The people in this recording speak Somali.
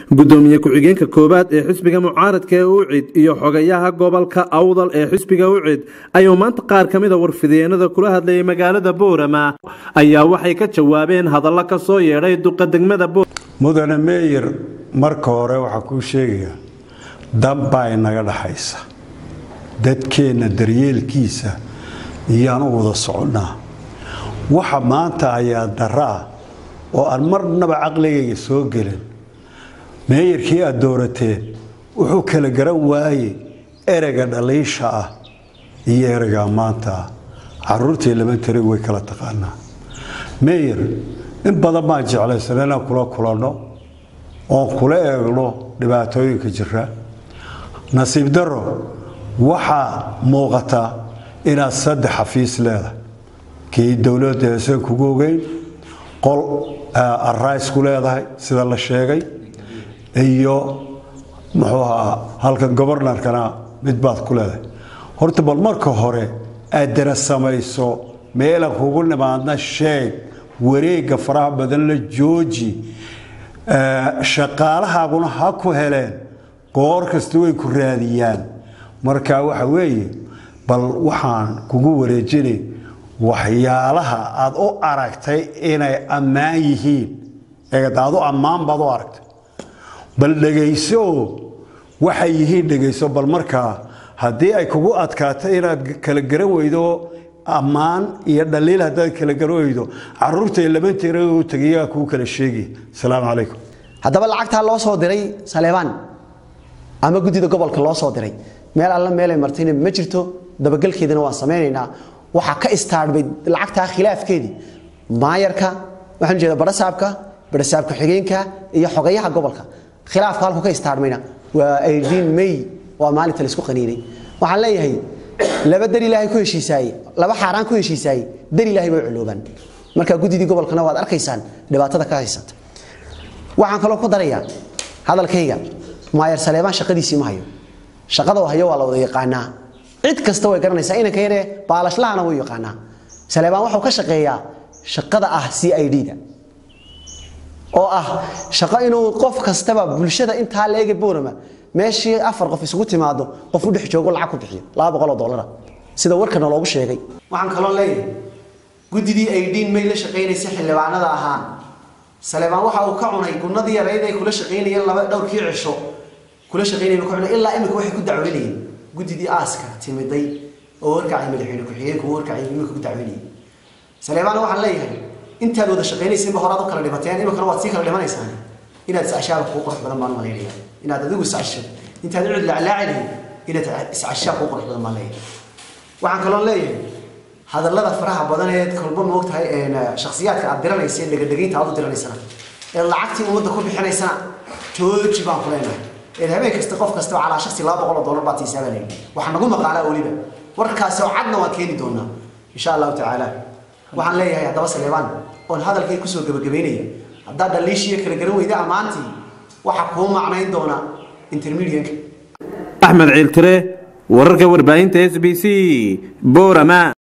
gudoomiye ku-xigeenka koowaad ee xisbiga mucaaradka ee ucid iyo xogayaha gobolka awdal ee xisbiga ucid ayuu maanta qaar ka mida warfideenada kula hadlayay magaalada boorama ayaa waxay ka jawaabeen hadallo ka soo yeedhay duqa degmada mudane meeyir marka hore waxaa kuu sheegaya danbaa inaga dhaxaysa dadkeenna daryeelkiisa iyaan u wada soconnaa waxa maanta ayaa dara ah oo aan marnaba caqligayga soo gelin meeyarkii aad doorateen wuxuu kala garan waaye ereyga dhaliisha ah iyo ereyga ammaanta ah caruurtii lama tari way kala taqaanaa meeyar in badan baan jeclaysan inaan kula kulanno oon kula eegno dhibaatooyinka jira nasiib daro waxaa muuqata inaad saddex xafiis leedahay kii dowladda heeseen kugu ogeyn qol arays ku leedahay sida la sheegay iyo muxuu ahaa halkan gobornarkana mid baad ku leedahay horta bal marka hore aad dara samayso meelan kugu nimaadna sheeg wareegga faraha badan la jooji shaqaalahaaguna ha ku heleen goor kasta way ku raadiyaan marka waxa weeye bal waxaan kugu wareejinay waxyaalaha aad u aragtay inay ammaan yihiin eedaadu ammaan baad u aragtay bal dhegayso waxay yihiin dhegayso bal markaa haddii ay kugu adkaato inaad kala garan weydo ammaan iyo dhaliil haddaad kala garan weydo caruurtay labanteera u tagayaa kuu kala sheegi asalaamu calaykum haddaba lacagtaa loo soo diray saleebaan ama guddida gobolka loo soo diray meel alla meelay martayna ma jirto dabagelkeedana waan samaynaynaa waxaa ka istaarbay lacagtaa khilaafkeedii maayarka waxaan jeeda barasaabka barasaab ku-xigeenka iyo xogayaha gobolka khilaafka halku ka istaarmayna waa aydiin may waa maalinta laisku qaniinay waxaan leeyahay laba dar ilaahay ku heshiisaaye laba xaaraan ku heshiisaaye dar ilaahay bay culoobaan marka guddidii gobolkana waad arkaysaan dhibaatada ka haysata waxaan kaloo ku darayaa hadalkayga maayar saleebaan shaqadiisii ma hayo shaqada hayo waa la wada yaqaanaa cid kasta way garanaysaa inanka yaree baalashlahana wuu yaqaanaa saleebaan wuxuu ka shaqeeyaa shaqada ah c i d da oo ah shaqo inuu qof kastaba bulshada intaa leega boorama meeshii afar qof isugu timaado qof u dhex joogo lacag ku bixiyo laba boqoloo dollara sida warkana loogu sheegay waxaan kaloo leeyahay guddidii aydiin may la shaqaynaysa xildhibaanada ahaan saleebaan waxa uu ka cunay gunnadii yarayd ay kula shaqaynayeen laba dhowrkii cisho kula shaqaynayeen ka cunay ilaa imika waxay ku dacweynayeen guddidii aaska timiday oo warkacay madaxweyne ku-xigeenku warkacay imika ku dacweynayeen saleebaan waxaan leeyahay intaad wada shaqaynaysiinba horaad u kala dhibateen imikana waad sii kala dhimanaysaan inaad iscashaaba kugu qurux badan baan malaynaya inaad adigu iscasho intaad cid laclaacilahay inaad iscashaa kugu qurux badan baan leeyahay waxaan kaloo leeyahay hadallada faraha badan ee kolba moogtahay shakhsiyaadka aad diranaysa ee dhegadhegaynta aad u diranaysana ee lacagtii ummadda ku bixinaysana jooji baan ku leenahay ee habeen kasta qof kastaba calaa shaksi laba boqol oo dollar baad siisaa baa leeyahay waxaa nagu maqaalaa weliba warkaasi oo cadna waan keeni doonaa insha allahu tacaala waxaan leeyahay haddaba saleebaan oon hadalkay kusoo gebagabaynaya haddaad dhaliishiiyo kala garan weyda ammaantii waxaa kuu macnayn doona intermedianka axmed ciiltire wararka warbaahinta s b c boorama